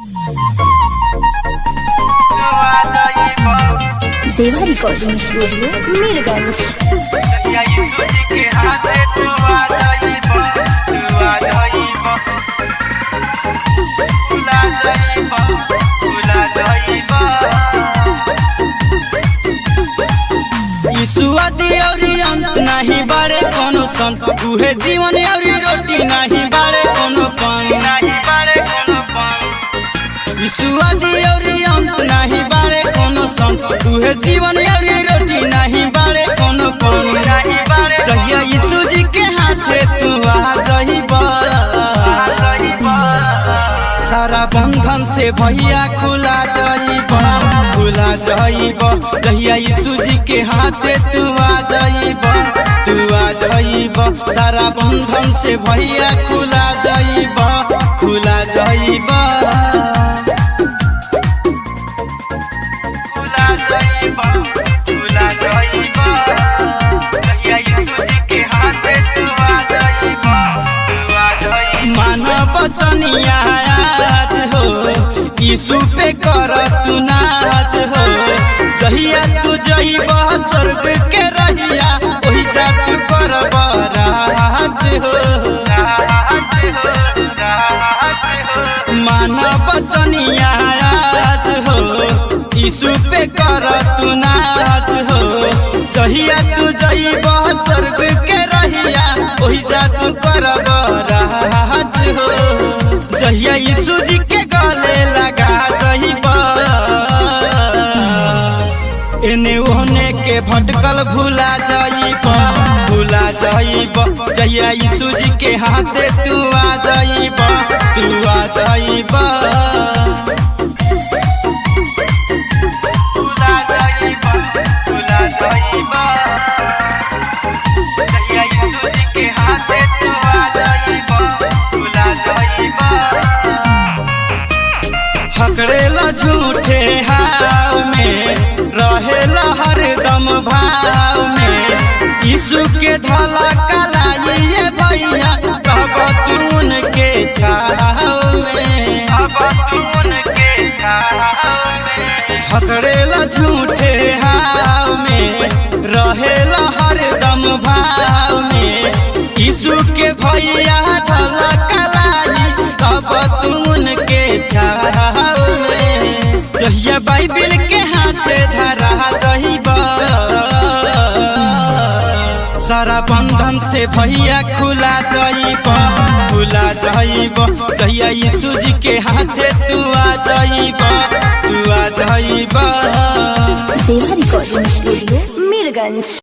देवा recording studio Mirganj ईसुआदी औरी अंत नाही बारे कोनो संत उहे जीवन औरी रोटी नाही बारे कोनो पान ईसुआदी औरी अंत नाही बारे कोनो संत उहे जीवन औरी रोटी नाही बारे कोनो पान जहिया यीशु जी के हाथे तू आ जहिबा सारा बंधन से भैया खुला जाइब खुला जाइब जहिया यीशु जी के हाथे तू आ जाइब तू आ जाइब सारा बंधन से भैया खुला जाइब खुला जाइब खुला जाइब खुला जाइब जहिया यीशु जी के हाथे तू आ जाइब तू आ जाइब मानव बचनिया आज हो यीशु पे कर तू नाच हो जहिया तू जइब स्वर्ग के रहिया ओही जा तू कर राज हो मानव बचनिया आज हो यीशु पे कर तू नाच हो जहिया तू जइब स्वर्ग के रहिया ओही जा तू कर राज हो जहिया यीशु जी के गले लगा जइब एने ओने के भटकल भूला जाइब भूला जाइब जहिया यीशु जी के हाथे तू आ जाइब तू आ जाइब भूला जाइब भूला जाइब जहिया यीशु जी के हाथे तू आ जाइब भूला जाइब हकड़ेला झूठे हाव में रहेला हरदम भाव में यीशु के धला कलाई ये भैया कब तून के छाव में हकड़ेला झूठे हाव में रहेला हरदम भाव में यीशु के भैया धला कलाई कब तून के छाव में जहिया बाइबिल के हाथे धरा जहिबा सारा बंधन से भैया खुला जाइब खुला जाइब जहिया यीशु जी के हाथे तू आ जाइब तू आ जाइब देवा रिकॉर्डिंग स्टूडियो मीरगंज